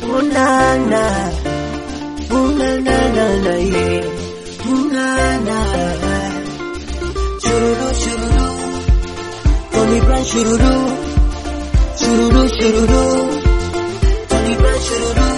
unana unanana ye unana shururu shururu Tony Brown shururu shururu shururu Tony Brown shururu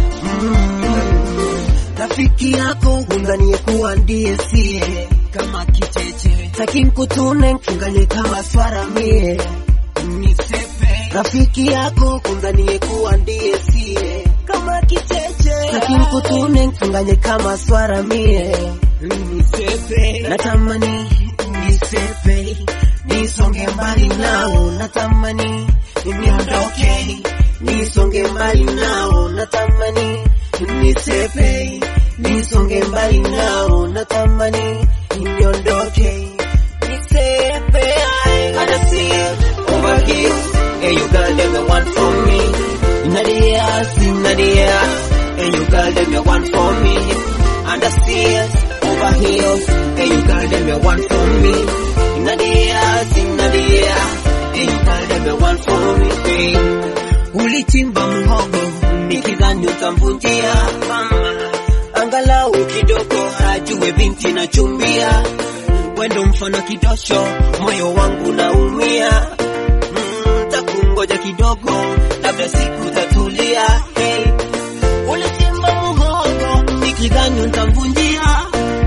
Mm. rafiki yako unganie kuwa ndiye sie kama kicheche taki nkutune nkunganie kama swara mie nisepe rafiki yako kunganie kuwa ndiye sie kama kicheche taki nkutune nkunganie kama swara mie nisepe natamani nisepe nisonge mbali nao natamani niondoke nisonge mbali nao natamani nisepe nisonge mbali nao natamani niondoke nisepe I gotta see it over here and you girl them the one for me inna the air inna the air and you girl them the one for me and I see it over here and you girl them the one for me inna the air inna the air and you girl them the one for me babe ulichimba mhogo nikidhani utamvunjia mama, angalau kidogo ajue binti na chumbia, wendo mfano kidosho, moyo wangu naumia. Mm, takungoja kidogo, labda siku tatulia. Hey, ulichimba mhogo nikidhani utamvunjia,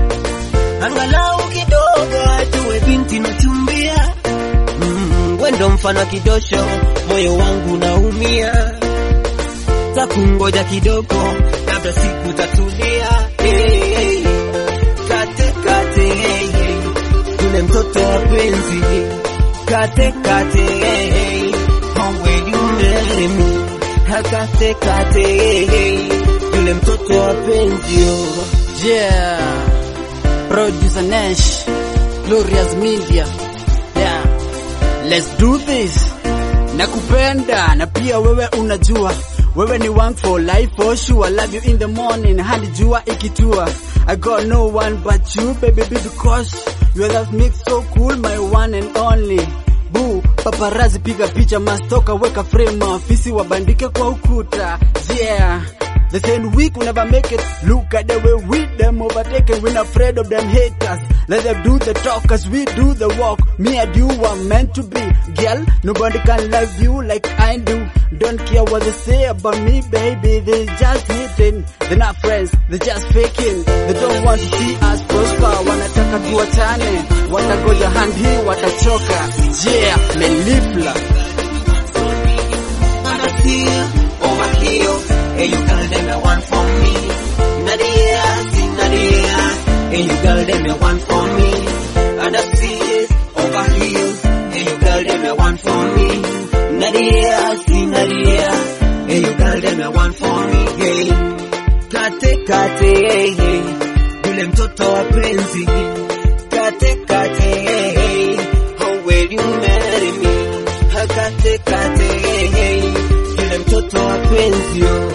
angalau kidogo ajue binti na chumbia Mm, wendo mfano kidosho, moyo wangu naumia, takungoja kidogo, labda siku tatulia. Hey, hey, kate kate, hey, hey, yule mtoto wa penzi, kate kate, hey, hey, how will you marry me? Kate kate, hey, hey, yule mtoto wa penzi, oh. Yeah. Producer Nash. Glorious Media. Yeah. Let's do this. Nakupenda na pia wewe unajua wewe ni wangu for life for sure. Love you in the morning hadi jua ikitua. I got no one but you baby because your love makes so cool my one and only. Boo, paparazi piga picha mastoka weka frame maafisi wabandike kwa ukuta. Yeah. They saying weak will never make it. Look at the way we them overtaken. We're not afraid of them haters. Let them do the talk cause we do the walk. Me and you are meant to be. Girl, nobody can love you like I do. Don't care what they say about me, baby. They just hating. They're not friends. They're just faking. They don't want to see us prosper. Wanataka tuachane. Watagoja hand hii watachoka. Yeah, melipla. wanna feel over here. And you girl them the one for me. Inna the air, inna the air. And you girl them the one for me. And I see it over here. And you girl them the one for me. Inna the air, inna the air. And you girl them the one for me. Hey, kate kate, hey hey. Yule mtoto wa penzi. Kate kate, hey hey. How will you marry me? Kate kate, hey hey. Yule mtoto wa penzi, oh.